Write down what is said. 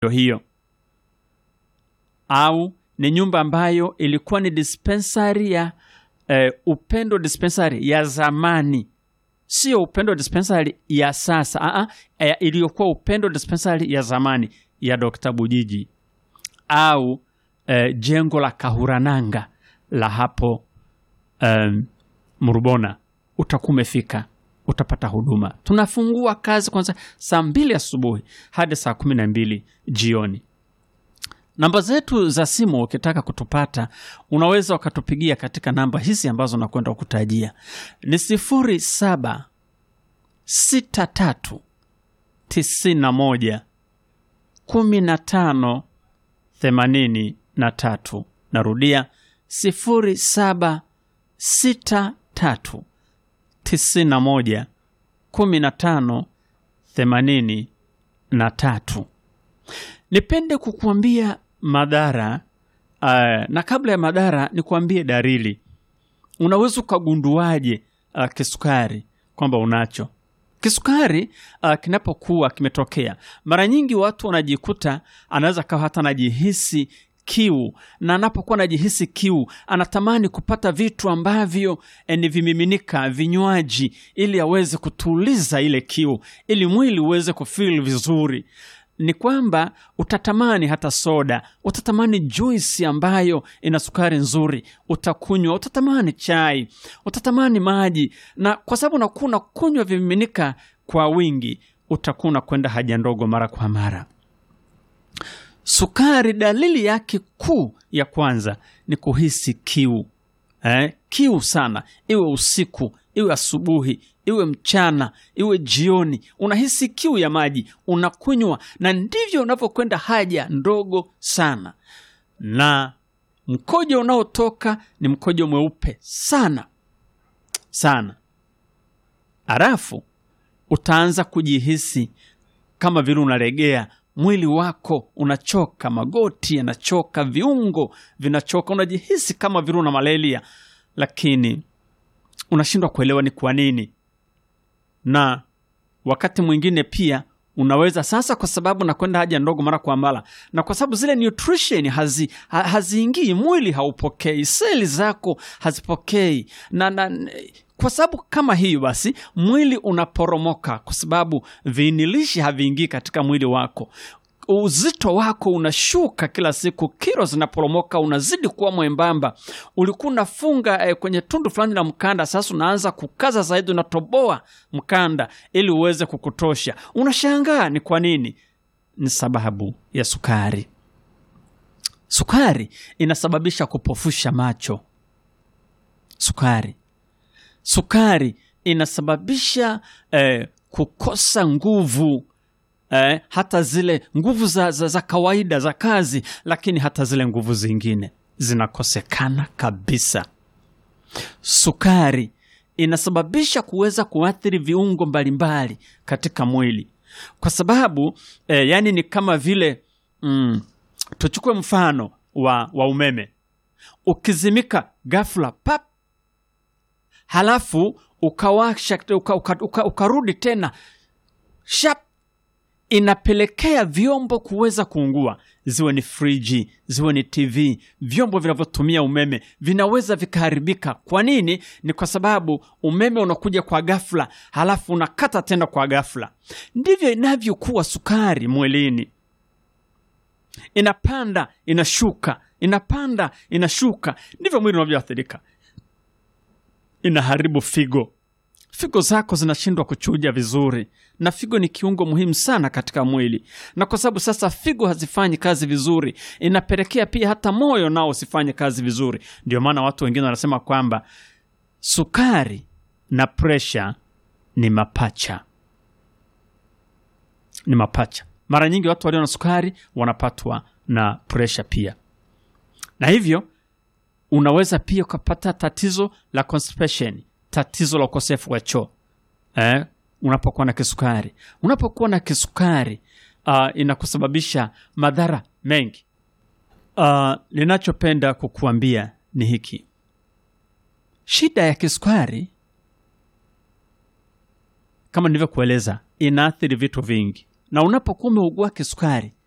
hiyo, au ni nyumba ambayo ilikuwa ni dispensary ya eh, Upendo dispensary ya zamani, sio Upendo dispensary ya sasa. Aa, eh, iliyokuwa Upendo dispensary ya zamani ya Dr. Bujiji au eh, jengo la Kahurananga la hapo um, Murubona, utakuwa umefika, utapata huduma. Tunafungua kazi kwanza saa mbili asubuhi hadi saa kumi na mbili jioni. Namba zetu za simu ukitaka kutupata, unaweza ukatupigia katika namba hizi ambazo nakwenda kukutajia ni sifuri saba sita tatu tisini na moja kumi na tano themanini na tatu. Narudia sifuri saba sita tatu tisini na moja kumi na tano themanini na tatu. Nipende kukuambia madhara uh, na kabla ya madhara nikuambie dalili. Unaweza ukagunduaje uh, kisukari kwamba unacho kisukari uh, kinapokuwa kimetokea, mara nyingi watu wanajikuta, anaweza kawa hata anajihisi kiu, na anapokuwa anajihisi kiu anatamani kupata vitu ambavyo eh, ni vimiminika, vinywaji, ili aweze kutuliza ile kiu, ili mwili uweze kufeel vizuri ni kwamba utatamani hata soda, utatamani juisi ambayo ina sukari nzuri, utakunywa, utatamani chai, utatamani maji, na kwa sababu unakuwa unakunywa vimiminika kwa wingi, utakuwa unakwenda haja ndogo mara kwa mara. Sukari, dalili yake kuu ya kwanza ni kuhisi kiu eh, kiu sana, iwe usiku, iwe asubuhi, iwe mchana, iwe jioni, unahisi kiu ya maji, unakunywa, na ndivyo unavyokwenda haja ndogo sana, na mkojo unaotoka ni mkojo mweupe sana sana. Halafu utaanza kujihisi kama vile unalegea mwili wako unachoka, magoti yanachoka, viungo vinachoka, unajihisi kama vile una malaria, lakini unashindwa kuelewa ni kwa nini. Na wakati mwingine pia unaweza sasa, kwa sababu nakwenda haja ndogo mara kwa mara, na kwa sababu zile nutrition hazi, ha, haziingii, mwili haupokei, seli zako hazipokei na, na kwa sababu kama hiyo basi mwili unaporomoka, kwa sababu viinilishi haviingii katika mwili wako. Uzito wako unashuka kila siku, kilo zinaporomoka, unazidi kuwa mwembamba. Ulikuwa unafunga eh, kwenye tundu fulani la mkanda, sasa unaanza kukaza zaidi, unatoboa mkanda ili uweze kukutosha. Unashangaa ni kwa nini? Ni sababu ya sukari. Sukari inasababisha kupofusha macho. Sukari sukari inasababisha eh, kukosa nguvu eh, hata zile nguvu za, za, za kawaida za kazi, lakini hata zile nguvu zingine zinakosekana kabisa. Sukari inasababisha kuweza kuathiri viungo mbalimbali katika mwili kwa sababu eh, yani ni kama vile mm, tuchukue mfano wa, wa umeme ukizimika ghafla pap halafu ukawasha uka, uka, uka, ukarudi tena shap, inapelekea vyombo kuweza kuungua, ziwe ni friji, ziwe ni TV, vyombo vinavyotumia umeme vinaweza vikaharibika. Kwa nini? Ni kwa sababu umeme unakuja kwa ghafla, halafu unakata tena kwa ghafla. Ndivyo inavyokuwa sukari mwilini, inapanda inashuka, inapanda inashuka, ndivyo mwili unavyoathirika inaharibu figo. Figo zako zinashindwa kuchuja vizuri, na figo ni kiungo muhimu sana katika mwili, na kwa sababu sasa figo hazifanyi kazi vizuri, inapelekea pia hata moyo nao usifanye kazi vizuri. Ndio maana watu wengine wanasema kwamba sukari na presha ni mapacha, ni mapacha. Mara nyingi watu walio na sukari wanapatwa na presha pia, na hivyo unaweza pia ukapata tatizo la constipation, tatizo la ukosefu wa choo eh, unapokuwa na kisukari. Unapokuwa na kisukari uh, inakusababisha madhara mengi. Uh, ninachopenda kukuambia ni hiki, shida ya kisukari kama nilivyokueleza, inaathiri vitu vingi, na unapokuwa umeugua kisukari